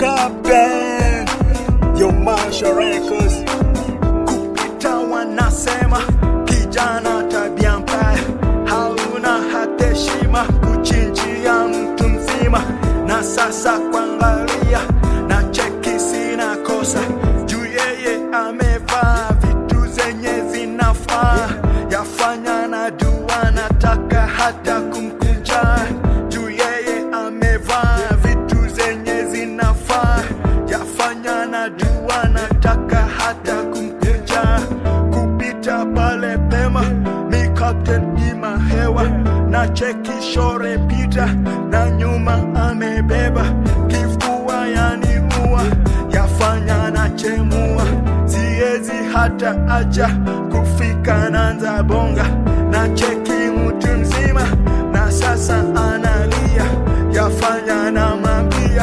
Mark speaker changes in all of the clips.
Speaker 1: Captain Yo Marshall Records kupita wanasema kijana tabia mbaya hauna hata heshima kuchinjia mtu mzima na sasa kwangalia na cheki sina kosa juu yeye amevaa vitu zenye zinafaa yafanya na dua nataka hata kumkunja juu yeye amevaa vitu zenye zinafaa yafanya na dua nataka hata kumkunja kupita pale pema mi captain ima hewa na cheki shore pita na nyuma amebeba kifua yani ua yafanya na chemua siezi hata acha kufika nanza bonga na cheki mtu mzima na sasa analia yafanya na mambia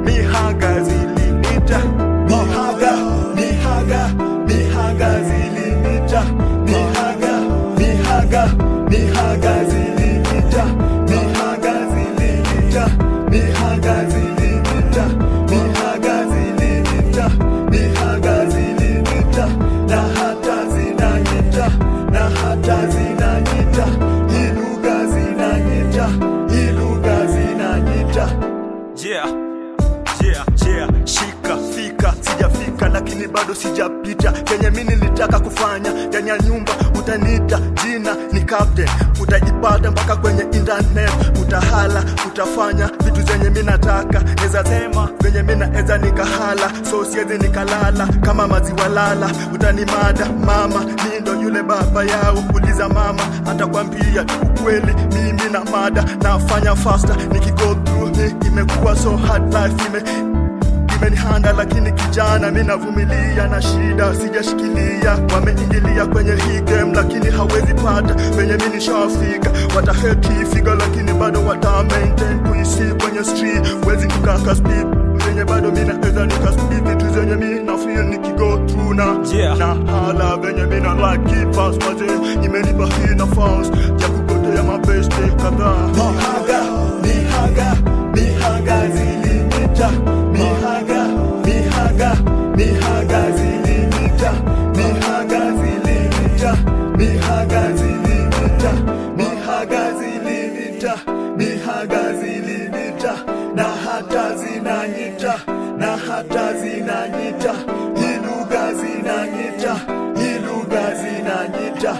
Speaker 1: mihaga zilinita mihaga mihaga mihaga zilinita mihaga mihaga mihaga zilinita mihaga zilinita mihaga zilinita mihaga zilinita mihaga zilinita na hata zinanyita na hata zinanyita iluga zinanyita iluga zinanyita
Speaker 2: Yeah, yeah, yeah.
Speaker 1: shika fika sijafika lakini bado sijapita kenye mi nilitaka kufanya ndani ya nyumba utanita jina ni captain utajipata mpaka kwenye internet utahala utafanya vitu zenye mi nataka neza sema venye mi naeza nikahala so siezi nikalala kama maziwa lala utanimada mama mi ndo yule baba yao uliza mama atakwambia tu ukweli mimi na mada nafanya faster nikigo through ni imekuwa so hard life ime imenihanda lakini kijana mi navumilia na shida sijashikilia wameingilia kwenye hii game lakini hawezi pata venye mi nishafika wataheti figa lakini bado wata maintain kuisi kwenye street wezi kukaka speed zenye bado mi naeza nikaspeed vitu zenye mi na feel nikigo through na
Speaker 2: Yeah.
Speaker 1: na hala venye mi na like it fast maze imenipa hii nafasi ya kugotea mabeste kadhaa mihaga mihaga mihaga zilinita mihaga mihaga mihaga zilinita mihaga zilinita mihaga zilinita mihaga zilinita mihaga zilinita na hata zinanyita na hata zinanyita iluga zinanyita iluga zinanyita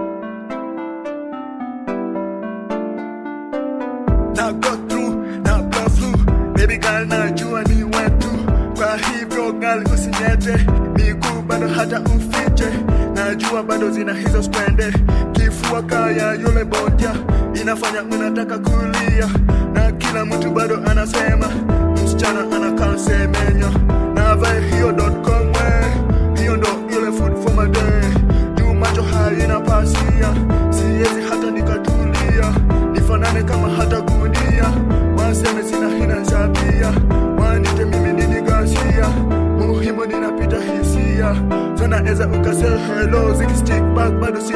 Speaker 1: na go through na blow through baby girl najua ni wetu kwa hivyo gal usinyete miguu bado hata ufiche najua bado zina hizo spende kifua kaya yule bonja inafanya unataka kulia na kila mtu bado anasema msichana anakaa semenyo na vae hiyo .com we hiyo ndo ile food for my day juu macho haina pasia siwezi hata nikatulia nifanane kama hata gunia waseme sina hina sabia wanite mimi nini gasia muhimu ninapita hisia so naeza ukase hello zikistick back bado si